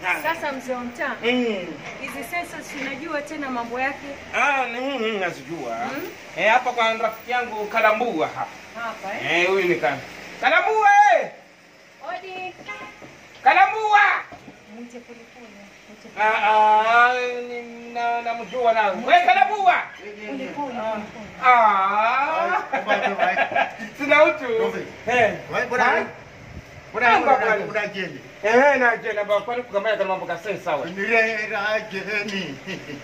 Sasa mzee wa mtaa, Mm. hizi sensa si unajua tena mambo yake Ah, mm, mm, nazijua. Eh, hapa kwa rafiki yangu Kalambua hapa. hapa eh? Eh, huyu ni kan. Kalambua eh! Odi. Kalambua! Mwite polepole. Mwite Ah, ah, ni- na namjua na. Wewe Kalambua! polepole. polepole. Ah! Sina utu. Eh. Ha? Amba bwana. unajeni Eh, na je na ba kwani kukamaya kama mambo kasai sawa. nirerajeni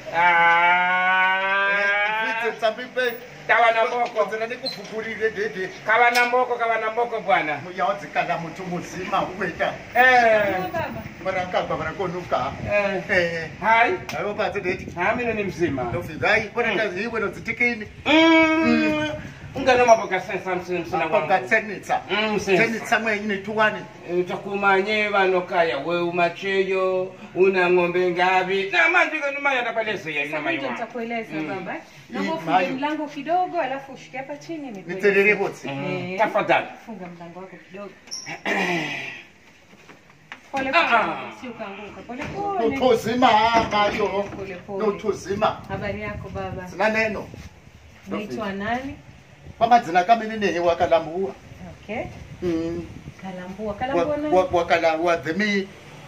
Ah! vite tsambipe Kawa na mboko. kozela nikufukulile dede Kawa na mboko, kawa na mboko bwana. yaodzikana mutu muzima ukweta Eh. Baba. varakagwa varakonuka Eh. Hai. avo patso deti Ah, mimi ni mzima. ndofigai ponakaziiwe nodzitikini Mm. Ungana mambo kasai sana msina msina wangu. pakatsenitsa Mm, sasa. tsenitsa mwenyi nituwani utakumanye vanokaya we umacheyo una ng'ombe ngavi na manje kanuma yatapaleseya ina Sasa mai ndio wangu nitakueleza Mm. baba. Hii Naomba ufunge mayo. mlango kidogo alafu ushike hapa chini nikueleze. nitserere votsi Eh. tafadhali Funga mlango wako kidogo. Pole Ah, pole, ah. si ukaanguka. Pole pole. notuzima mayo Pole pole. notuzima Habari yako baba? zina neno Naitwa nani? kwamadzina kamene nehe wakalambuwa Okay. Mm. Kalambua. Wa- Kalambua nani? wa- wakala wadhemi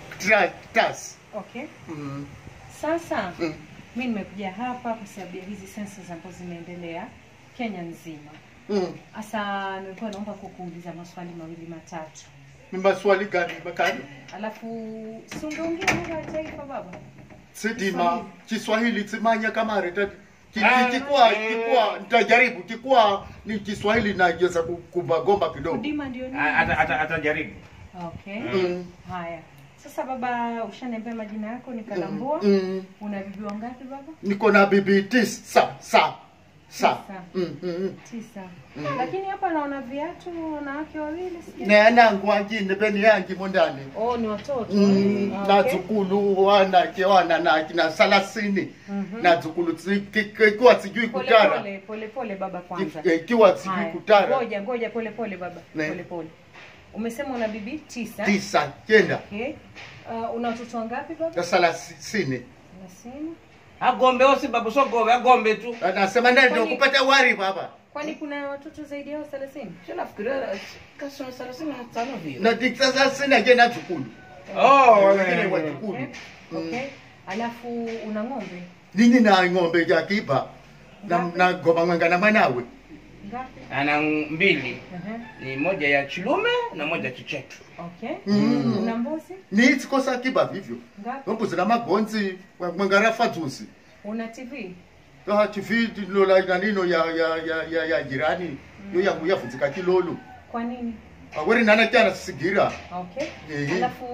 tas Okay. Mm. Sasa Mm. mi nimekuja hapa kwa sababu ya hizi sensa ambazo zinaendelea Kenya nzima. Mm. Sasa nilikuwa naomba kukuuliza maswali mawili matatu, ni maswali gani makani alafu si ungeongea lugha ya taifa baba? sidima kiswahili tsimanya kamare tati Ki- Ah, ki- kikwa eh. kikwa nitajaribu kikwa ni kiswahili najeza kumbagomba kidogo Kudima ndio nini? Ata- ata- atajaribu Okay. Mm. Haya. Sasa baba, ushaniambia majina yako ni Kalambua. Mm. Una bibi wangapi baba? niko na bibi tisa sa sa Tisa. Mm, mm, mm. Tisa. Lakini hapa naona viatu wanawake wawili sijui. neanangu angine peni yangi mondani Oh, ni watoto. Mm, Ah, na okay. dzukulu wanake wana na kina salasini na dzukulu tsi- ki- ki- ikiwa sijui Pole kutara pole, pole pole baba kwanza. Ki- ikiwa sijui Haya, kutara Ngoja ngoja, pole pole baba, Ne. pole pole. Umesema una bibi tisa. tisa kenda Okay. Uh, una watoto wangapi baba? na salasini Thelathini. agombe osi babu sogove agombe tu anasema ndio Kwani- kupata wari baba Kwani kuna watoto zaidi yao thelathini? nafikiria kasoro thelathini na tano vile na tisa salasini ake na dzukulu Oh, wengine eh. wajukulu Okay. Okay. Alafu una ng'ombe nini na ng'ombe jakiba na, Ngapi? na goma mwenga na mwanawe ngapi? ana mbili Uh-huh. ni moja ya chilume na moja chichetu Okay. Mm. Una mbuzi ni tsikosa kiba vivyo ngapi? nombuzi na magonzi mwenga rafa dzuzi Una TV? Ah, TV lola nanino ya ya ya ya, ya jirani yo yangu yavunzika kilolo Kwa nini? aweri nana kyana sigira Okay. Ehe. Alafu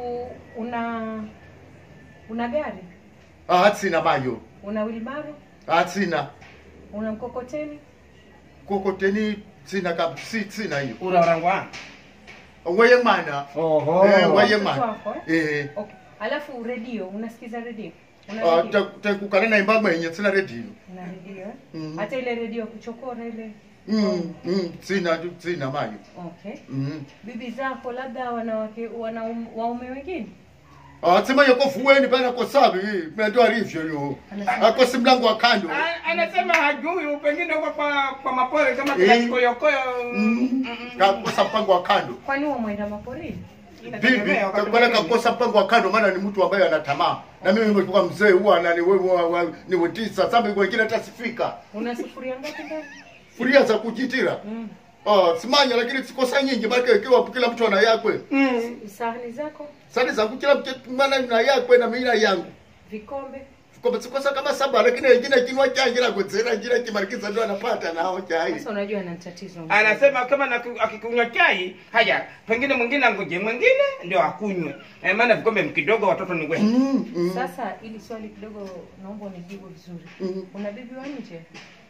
una una gari? atsina mayo Una wilbaro? atsina Una mkokoteni? kokoteni tsina ka si tsina hiyo uraurangwa weye mwana oho Eh, weye Watoto mwana wako, eh? eh Okay. Alafu redio, unasikiza redio? Una Ah, redio? ta- takukana na imba mwenye tsina redio Una redio eh? Mm. Hata ile redio ya kuchokora ile. mm mm tsina tu tsina mayo Okay. mm Bibi zako labda wanawake wana waume wengine? ah tsima yako fuweni bana ko sabi mendo arivyo yo Anasema- ako simlango wa kando A- anasema hajui pengine kwa kwa, kwa mapole kama Eh. kikoyokoyo mm kakosa mpango wa kando Kwani wamwenda maporini? bibi takwala kakosa mpango wa kando maana ni mtu ambaye ana tamaa na mimi nimetoka mzee huwa na ni wewe wa- ni wetisa sasa wengine hata sifika Una sufuria ngapi ndani? furia za kujitira Mm. ah simanya lakini sikosa nyingi maana ikiwa kila mtu ana yakwe Sahani zako, sasa zangu kila mtu maana na yakwe na mimi na yangu vikombe. kwa sikosa kama saba lakini wengine kinwa changi na kudzera jira kimarikiza ndio anapata nao chai Sasa unajua ana tatizo. anasema kama na- akikunywa chai haya pengine mwingine angoje mwingine ndio akunywe eh, maana vikombe kidogo watoto ni wengi mm, mm, Sasa ili swali kidogo naomba unijibu vizuri. mm. Una bibi wa nje?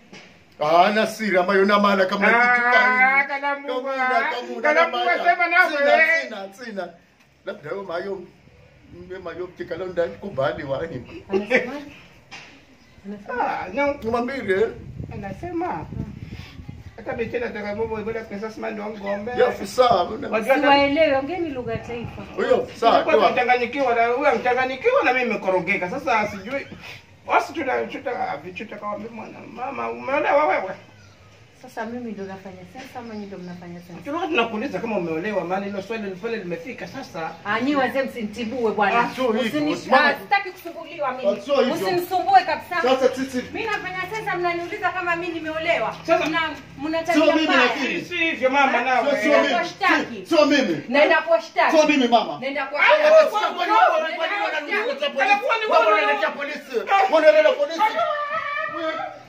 Ah, na siri ambayo na maana kama Ah, kitukani. Kalambua. Kamuna, kamuna, Kalambua, na maana. sema nawe. Sina, sina, sina. Labda wewe mayo mbe mayo kikalonda kubali wani. Anasemaje? Anasema Ah, no, Ngumambire. anasema hata bichena atakabobo ibada pesa sima ndio ngombe Ya afisa. Wajua hata- siwaelewe ongeni lugha ya taifa Huyo afisa Tulikuwa toa. tunachanganyikiwa na huyo mchanganyikiwa na mimi nimekorogeka. Sasa sijui wasi tunachuta vichuta kama mimi mwana mama umeolewa wewe. sasa mimi ndo nafanya sensa ama nyinyi ndo mnafanya sensa Tulikuwa tunakuuliza kama umeolewa maana hilo swali pale limefika sasa. Ah, nyi wazee msinitibue bwana. Ah, sio hivyo. Usini- Usimame. ah, Sitaki kusumbuliwa Ah, mimi. sio hivyo. Usinisumbue kabisa. Sasa sisi Mimi nafanya sasa mnaniuliza kama mimi nimeolewa. Sasa- Mna mna Sio tabia mimi mbaya. lakini. Si si hivyo mama sio nawe. sio Naenda mimi. kuwashtaki. Si- Sio mimi. Naenda kuwashtaki. Sio mimi mama. Naenda Ah, kuwashtaki. wewe- Sasa kwa nini wewe- kwa nini wananiletea polisi? Alafu ni Wewe wewe- unaniletea polisi. Wewe unaniletea polisi.